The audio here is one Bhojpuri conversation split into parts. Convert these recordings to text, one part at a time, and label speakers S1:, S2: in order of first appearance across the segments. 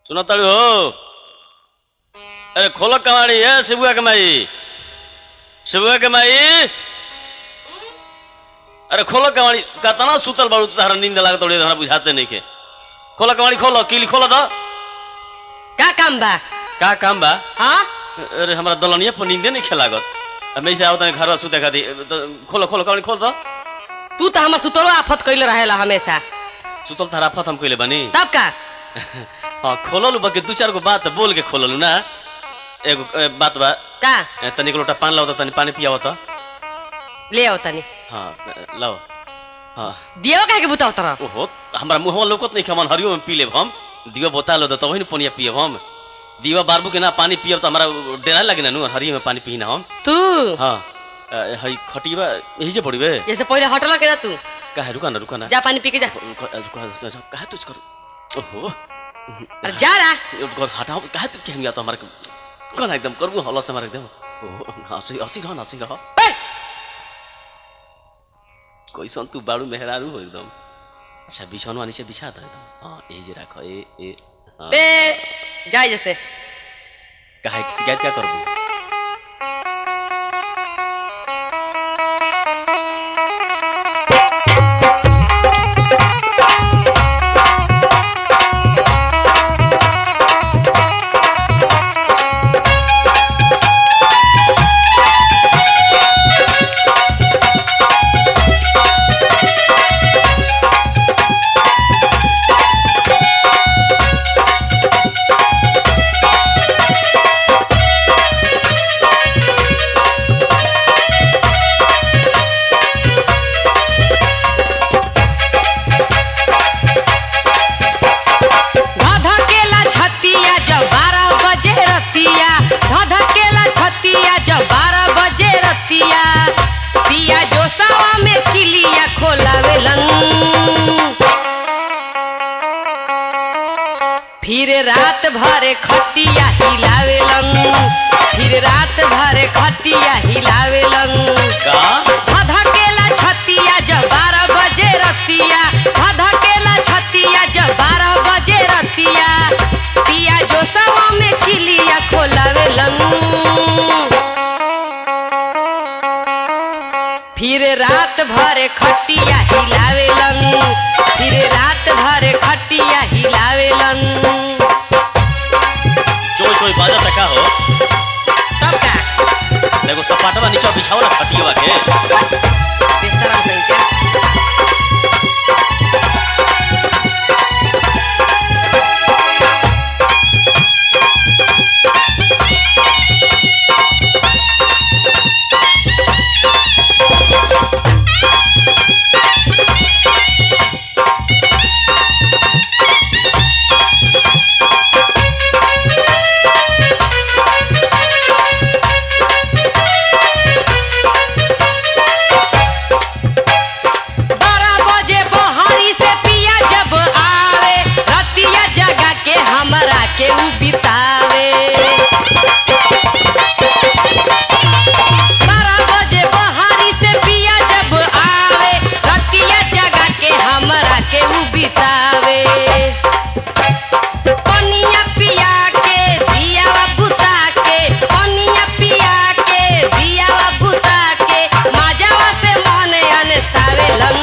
S1: सुना ताड़ू हो अरे खोलो कमाड़ी है शिबुआ के माई शिबुआ के माई अरे खोलो कमाड़ी कतना सुतल बाड़ू तारा नींद लागत तोड़े हमरा बुझाते नहीं के खोलो कमाड़ी खोलो किली खोलो दो
S2: का काम बा
S1: का काम बा
S2: हाँ
S1: अरे हमरा दलनिया पर नींदे नहीं खेलागत अब मैं से आओ तने घर सुते खाती खोलो खोलो कमाड़ी खोल दो
S2: तू तो हमार सुतलो आफत कैले रहेला हमेशा
S1: सुतल तारा फत हम कइले बानी
S2: तब का
S1: हाँ खोललू बा के दू चार गो बात बोल के खोललू ना एगो ए, बात बा
S2: का
S1: ए, तनिक लोटा पान लाओ त तनी पानी पियाओ त
S2: ले आओ तनी
S1: हाँ ए, लाओ हाँ
S2: दियो काहे के बुताओ तरह
S1: ओहो हमरा मुंहवा लोकत नहीं खमन हरियो में पी लेब हम दिवा बोता लो त तबही न पनिया पियब हम दिवा बारबू के ना पानी पियब त हमरा डेरा लागे ना नु हरियो में पानी पी ना हम
S2: तू
S1: हाँ ए, हई खटिबा यही जे पड़िबे
S2: जैसे पहले हटल के जा तू
S1: काहे रुका ना रुका ना
S2: जा पानी पी के जा
S1: रुका रुका काहे तुझ कर ओहो
S2: अरे जा रहा
S1: घर हटाओ काहे तू केहम या त हमरा कन एकदम करबू हल्ला से मार एकदम ओहो हंसी हंसी रह हंसी रह
S2: बे,
S1: कैसन तू बाड़ू मेहरारू हो एकदम अच्छा बिछौनवा नीचे बिछा दो एकदम हाँ ए जे राखो ए ए हाँ
S2: बे जाए जैसे
S1: काहे के शिकायत क्या करबू
S2: धधकेला छतिया जब बारह बजे रतिया धधकेला छतिया जब बारह बजे रतिया पिया जोसावा में किलिया खोलावेलन फिर रात भरे खटिया हिलावेलन फिर रात भरे खटिया हिलावेलन
S1: का
S2: धधकेला छतिया जब बारह बजे रतिया धधकेला छतिया जब बारह बजे रतिया पिया जो सवा में किलिया खोलावेलन फिर रात भर खटिया हिलावेलन फिर रात भर खटिया हिलावेलन
S1: चोय चोय बाजा तका हो
S2: तब का
S1: एगो सपाटवा नीचे बिछाओ ना खटियवा के
S2: बेशरम संख्या बारह बजे बहरी से पिया जब आवे रतिया जगा के हमरा के उ बितावे बारह बजे बहरी से पिया जब आवे रतिया जगा के हमरा के उ बितावे पनिया पिया के दियावा बुता के पनिया पिया के दियावा बुता के माजावा से मन अनसावेलन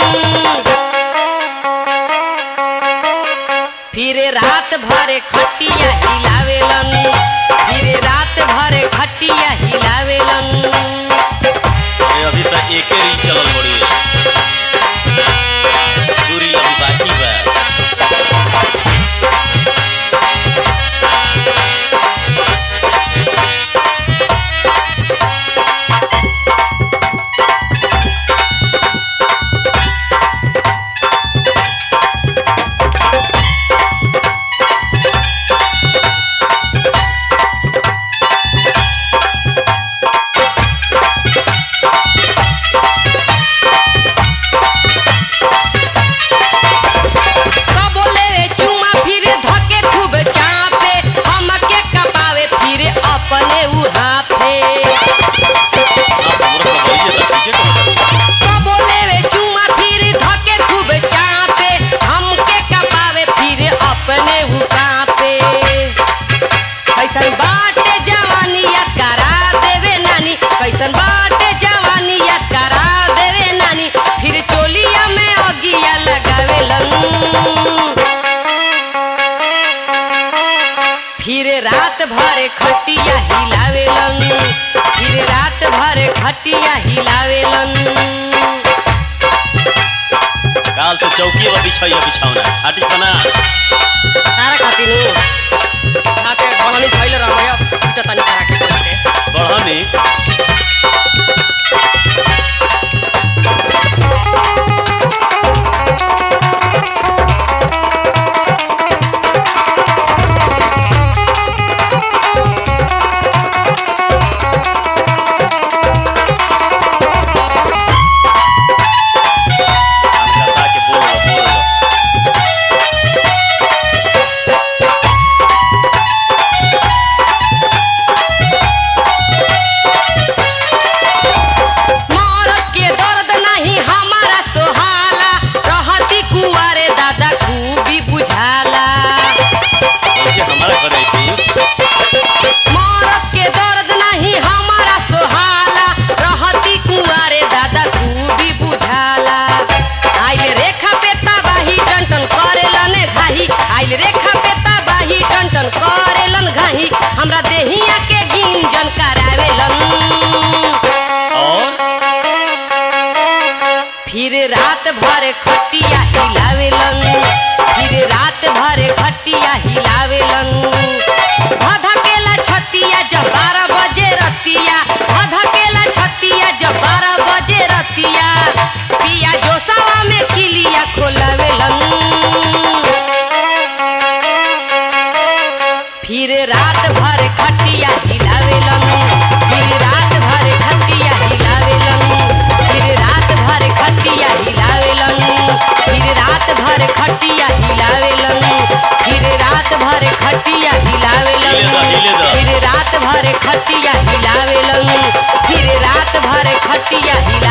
S2: फिर रात भर खटिया हिलावेलन फिर रात भर खटिया हिलावेलन
S1: ए अभी तक एके रील चलल बड़ी दूरी अभी बाकी बा
S2: रात भर खटिया हिलावेलन फिर रात भर खटिया हिलावेलन
S1: काल से चौकी पर बिछाइया बिछावना हाटी पना
S2: तारा खातिर आके घरनी धइले रहबय त तनी तारा के करके
S1: बढ़नी कान कसा के बोल लो, बोल लो।
S2: मरद के दर्द नहीं हमारा सोहाला रहती कुंवारे दादा खूबी बुझाला
S1: कैसे हमारा घर आई तू
S2: मरद के दर्द नहीं हमारा सोहाला रहती कुंवारे दादा खूबी बुझाला आइल रेखा पे तबाही टन करेलन घाही आइल रेखा पे तबाही टन करेलन घाही हमरा देहिया के गिंजन करावेलन
S1: और
S2: फिर रात भर खटिया हिलावेलन फिर रात भर खटिया हिलावेलन धधकेला छतिया जब बारह बजे रतिया धधकेला छतिया जब बारह बजे रतिया पिया जोसावा में किलिया खोलावेलन फिर रात भर खटिया हिलावेलन फिर रात भर खटिया हिलावेलन फिर रात भर खटिया हिलावेलन फिर रात भर खटिया हिलावेलन फिर रात भर खटिया हिलावेलन
S1: हिले दा, हिले दा।
S2: फिर रात भर खटिया हिलावेलन फिर रात भर खटिया हिला